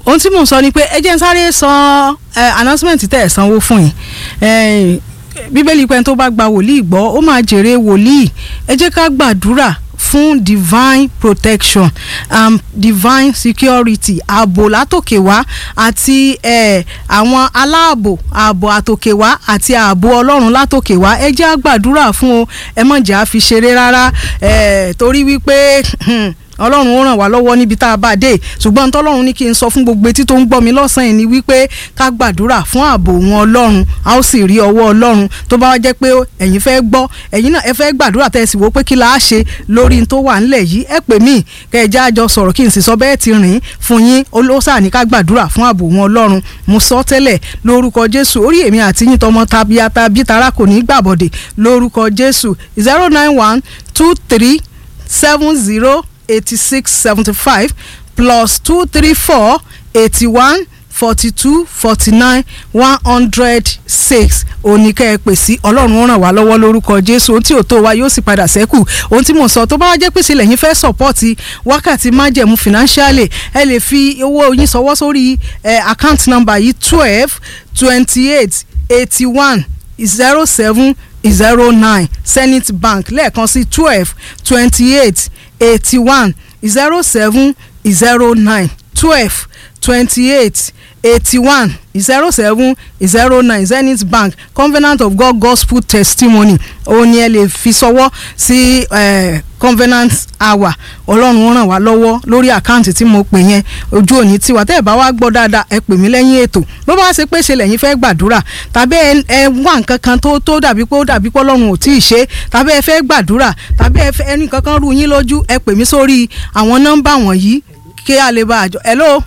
ohun tí mò ń sọ ni pé ẹ jẹ́ ń sáré san announcement tẹ̀ ẹ̀ sanwó fún yín bíbélì pé tó bá gba wòlíì gbọ́ ó máa jèrè wòlíì ẹ jẹ́ ká gbàdúrà fún divine protection um, divine security ààbò látòkè wá àti eh, àwọn aláàbò ààbò àtòkè wá àti ààbò ọlọ́run látòkè wá ẹ jẹ́ á gbàdúrà fún o ẹ má jẹ́ á fi ṣeré rárá eh, torí wípé ọlọ́run ó ràn wá lọ́wọ́ níbi tá a bá dé ṣùgbọ́n tọ́lọ́run ní kí n sọ fún gbogbo etí tó ń gbọ́ mi lọ́sàn-án ni wípé ká gbàdúrà fún ààbò wọn ọlọ́run a ó sì rí ọwọ́ ọlọ́run tó bá wá jẹ́ pé ẹ̀yin fẹ́ gbọ́ ẹ̀yin náà ẹ fẹ́ gbàdúrà tẹ́ ẹ sì wò pé kí la á ṣe lórí tó wà ńlẹ̀ yìí ẹ pè mí kẹ́ ẹ já àjọ sọ̀rọ̀ kí n sì sọ bẹ́ẹ̀ ti rìn fún yín olóṣà ní ká gbàdúrà fún ààbò wọn ọlọ́run mo sọ tẹ́lẹ̀ lórúkọ jésù orí èmi àti yín tọmọ tabiata bí tara kò ní gbàbọ̀dẹ̀ lórúkọ jésù zero nine one two three seven zero eighty-six seventy-five plus two three four eighty-one forty-two forty-nine one hundred six oníkẹ́ ẹ pè sí ọlọ́run ó ràn wá lọ́wọ́ lórúkọ jésù ohun tí ò tó wa yóò sì padà sẹ́kù ohun tí mò ń sọ tó bá wá jẹ́ pèsè lẹ́yìn fẹ́ sọ̀pọ́ọ̀tì wákàtí májẹ̀mú financially ẹ lè fi owó yín sọwọ́ sórí account number yìí twelve twenty-eight eighty-one zero seven zero nine zenith bank lẹ́ẹ̀kan sí twelve twenty-eight eighty-one zero seven zero nine twelve twenty-eight eighty-one zero seven zero nine zenith bank covenant of god gospel testimony òun ni ẹ lè fi sọwọ́ sí covenant hour ọlọ́run ó ràn wá lọ́wọ́ lórí àkáǹtì tí mo pè yẹn ojú òní tiwa tẹ́ ẹ bá wá gbọ́ dáadáa ẹ pè mí lẹ́yìn ètò bó bá ṣe pé ṣe lẹ́yìn fẹ́ gbàdúrà tàbí ẹ wá nǹkan kan tó tó dàbí pé ó dàbí pé ọlọ́run ò tí ì ṣe tàbí ẹ fẹ́ gbàdúrà tàbí ẹ fẹ́ ẹnì kankan rú yín lójú ẹ pè mí sórí àwọn nọ́mbà wọ̀nyí kí a lè bá àjọ hello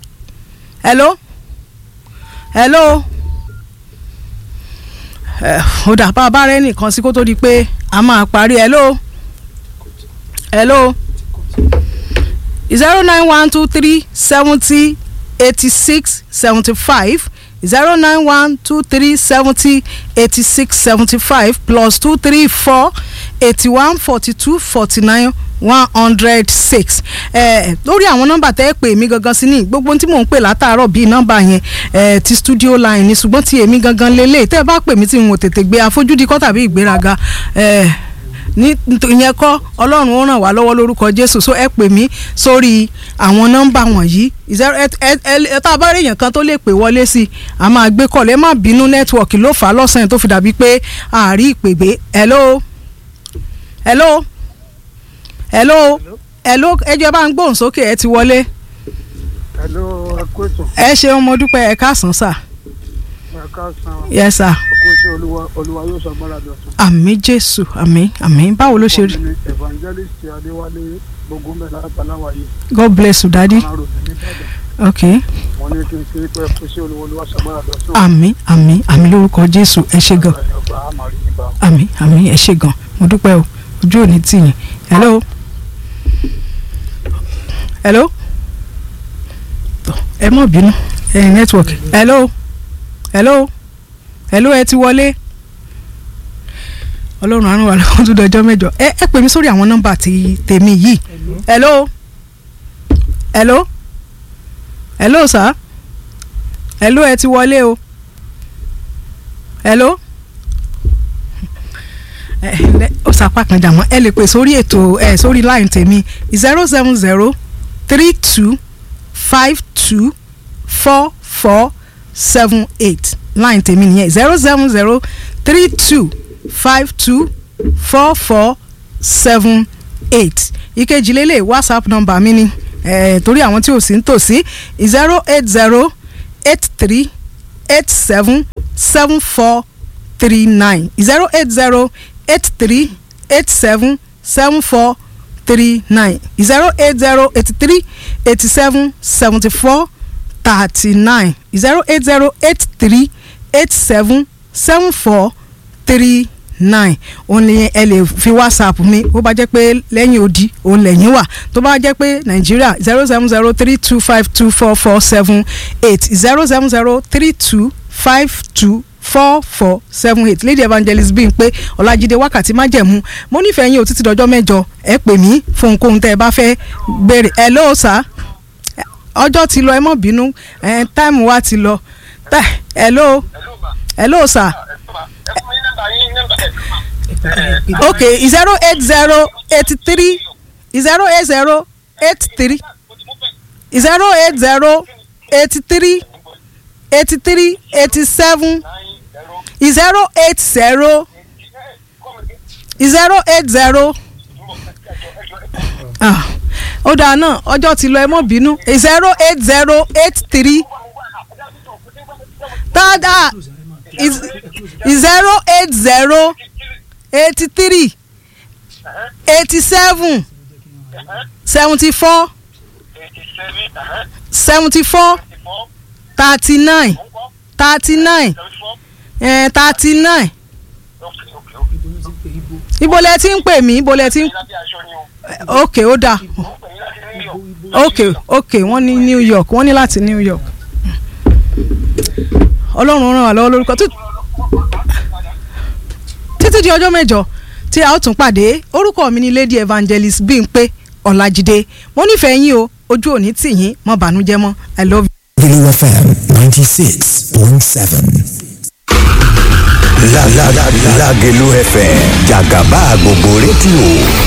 hello hello ó dà bá a bá rẹ nìkan sí kó tó di pé a máa parí hello hello zero nine one two three seventy eighty six seventy five zero nine one two three seventy eighty six seventy five plus two three four eighty one forty two forty nine one hundred six lórí àwọn nọ́mbà tẹ́ ẹ pè mí gangan sí ní gbogbo tí mò ń pè látàárọ̀ bíi nọ́mbà yẹn eh, ti studio line ni ṣùgbọ́n ti èmi gangan lélẹ̀ tẹ́ ẹ bá pè mí tí n ò tètè gbé àfojúdi kọ́ tàbí ìgbéraga ní ìyẹn kọ́ ọlọ́run ó ràn wá lọ́wọ́ lórúkọ jésù so ẹ pè mí sórí àwọn nọ́mbà wọ̀nyí tá a bá rí èèyàn kan tó lè pè wọlé sí i a máa gbé kọ́lẹ̀ má bínú nẹ́tíwọ̀kì ló fà á lọ́sàn-án tó fi dàbí pé àárí ìpè gbé hello hello hello hello ẹjọ bá ń gbóhùn sókè ẹ ti wọlé. hello ẹ kú ètò. ẹ ṣeun mo dúpẹ́ ẹ káàsán sà. ẹ káàsán. yes sir. ẹ kú sí olúwa olúwa yóò sọ gbọ́dọ̀ dọ̀tun. àmì jésù àmì àmì báwo ló ṣe rí. ọmọ mi evangelist adéwálé gbogbo mẹ́ta àtàláwà yìí. god bless you daddy. ọmọ rògbò ní ìbàdàn. ok wọ́n ní kí n ṣe pé ẹ kú sí olúwa olúwa sọ gbọ́dọ̀ dọ̀tun. àmì àmì àmì lórúkọ jésù ẹ ṣe gan ọgbà àmàrí nígbà. àmì àmì ẹ ṣe gan mo dúpẹ́ o ojú ò ní tì yín hello hello Tọ́, ẹ mọ̀ bínú ẹ network hello hello hello ẹ ti wọlé ọlọ́run àánú wa lọ́wọ́ tó dọjọ́ mẹ́jọ ẹ ẹ pè mí sórí àwọn nọ́mbà ti tèmi yìí hello hello hello sir hello ẹ ti wọlé o hello ẹ ẹ ó sapá kan jà mọ́ ẹ lè pè sórí ètò ẹ sórí line tèmi zero seven zero three two five two four four seven eight line tèmi nìyẹn zero seven zero three two five two four four seven eight ìkejì lélẹ̀ whatsapp number mi ni eh, torí àwọn tí ò sí ń tòsí zero eight zero eight three eight seven seven four three nine zero eight zero eight three eight seven seven four three nine zero eight zero eighty three eighty seven seventy four thirty nine zero eight zero eight three eight seven seven four three nine òun ni ẹ lè fi whatsapp mi bó bá jẹ́ pé lẹ́yìn odi òun lẹ́yìn wà tó bá jẹ́ pé nàìjíríà zero seven zero three two five two four four seven eight zero seven zero three two five two four four seven eight lady evangelist bíi pé ọlájídé wákàtí májẹ̀mú mo nífẹ̀ẹ́ yín o títí dọjọ́ mẹ́jọ ẹ pè mí fún ohunkóhun tẹ́ ẹ bá fẹ́ béèrè hello sir ọjọ́ ti lọ ẹ mọ̀ bínú ẹ táìmù wa ti lọ tẹ hello hello sir ok zero eight zero eighty three zero eight zero eight three zero eight zero eighty three eighty three eighty seven zero eight zero zero eight zero ah ó dáa náà ọjọ́ ti lọ ẹ mọ́ bínú zero eight zero eight three tada zero eight zero eighty three eighty seven seventy four seventy four thirty nine thirty nine thirty nine ibo lẹ ti ń pè mí ibo lẹ ti ń ok ó dáa ok ok wọ́n ní New York wọ́n ní láti New York ọlọ́run ràn wá lọ́wọ́ lórúkọ títí di ọjọ́ mẹ́jọ tí a ó tún pàdé orúkọ mi ni Lady Evangelist Bímpé Ọlájídé mo nífẹ̀ẹ́ yín o ojú òní tì yín mọ́ bànújẹ́ mọ́ I love you. Blue FM ninety six point seven. La la la Lagelu FM Jagaba gbogbo rédíò